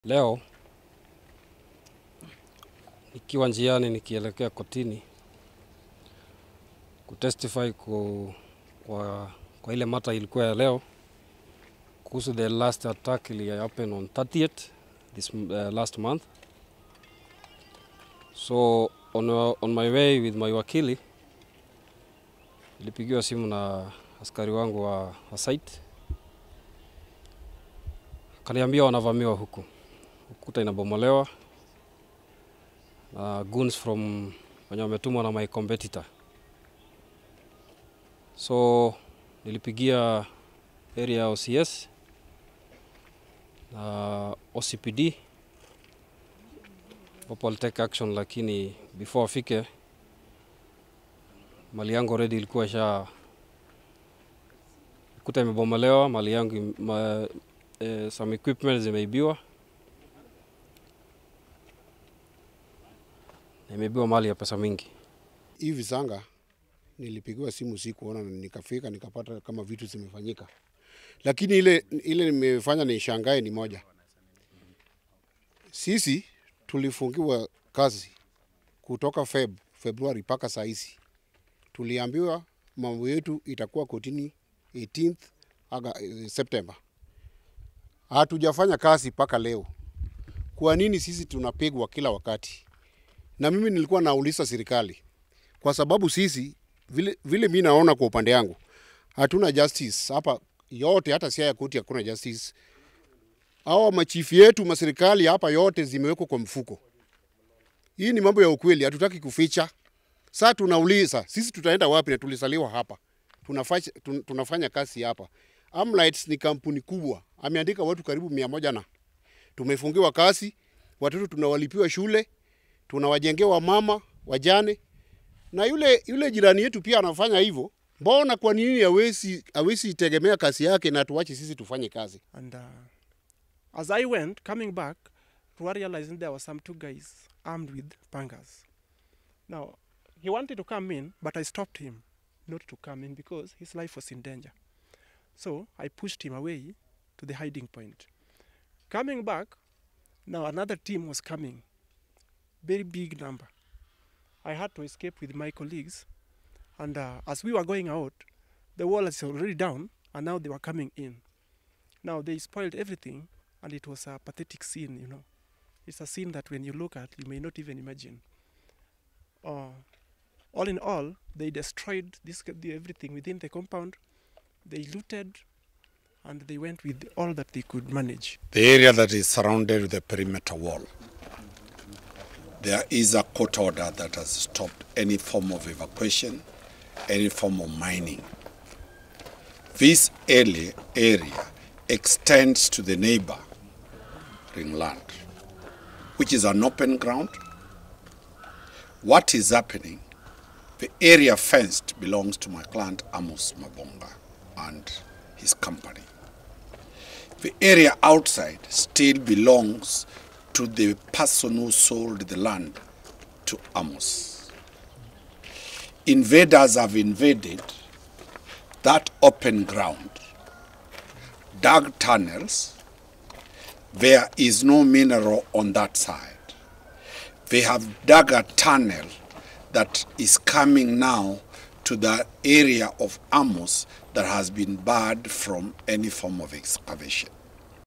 Leo nikiwa njiani nikielekea kotini kutestify ku, kwa, kwa ile mata ilikuwa ya leo kuhusu the last attack ili happen on 30th this uh, last month so on, uh, on my way with my wakili nilipigiwa simu na askari wangu wa, wa site kaniambia wanavamiwa huku ukuta inabomolewa na goons from wenye wametumwa na my competitor. So nilipigia area ya OCS na OCPD wapo walitake action, lakini before afike mali yangu already ilikuwa sha kuta imebomolewa, mali yangu im- ma, eh, some equipment zimeibiwa na imeibiwa mali ya pesa mingi. hii visanga nilipigiwa simu sikuona na nikafika nikapata kama vitu zimefanyika, lakini ile ile nimefanya nishangae ni moja, sisi tulifungiwa kazi kutoka Feb Februari mpaka saa hizi, tuliambiwa mambo yetu itakuwa kotini 18th aga, eh, September. Hatujafanya kazi mpaka leo. Kwa nini sisi tunapigwa kila wakati? Na mimi nilikuwa nauliza serikali kwa sababu sisi vile, vile mi naona kwa upande yangu hatuna justice hapa yote, hata Siaya koti hakuna justice. Hawa machifu yetu maserikali hapa yote zimewekwa kwa mfuko. Hii ni mambo ya ukweli, hatutaki kuficha. Sasa tunauliza sisi tutaenda wapi? Na tulisaliwa hapa, tunafanya, tun- tunafanya kazi hapa. Amlights ni kampuni kubwa, ameandika watu karibu mia moja na tumefungiwa kazi, watoto tunawalipiwa shule, tunawajengea wamama wajane na yule yule jirani yetu pia anafanya hivyo. Mbona kwa nini hawezi hawezi tegemea kazi yake na tuache sisi tufanye kazi? And uh, as I went, coming back, to realizing there were some two guys armed with pangas. Now, he wanted to come in, but I stopped him not to come in because his life was in danger. So I pushed him away to the hiding point. Coming back, now another team was coming, very big number. I had to escape with my colleagues, and uh, as we were going out, the wall is already down, and now they were coming in. Now they spoiled everything, and it was a pathetic scene, you know. It's a scene that when you look at, you may not even imagine. Uh, all in all, they destroyed this, the, everything within the compound. They looted, and they went with all that they could manage. the area that is surrounded with the perimeter wall. There is a court order that has stopped any form of evacuation, any form of mining. This area, area extends to the neighboring land, which is an open ground. What is happening? The area fenced belongs to my client Amos Mabonga and his company. The area outside still belongs to the person who sold the land to Amos. Invaders have invaded that open ground, dug tunnels. There is no mineral on that side. They have dug a tunnel that is coming now to the area of Amos that has been barred from any form of excavation.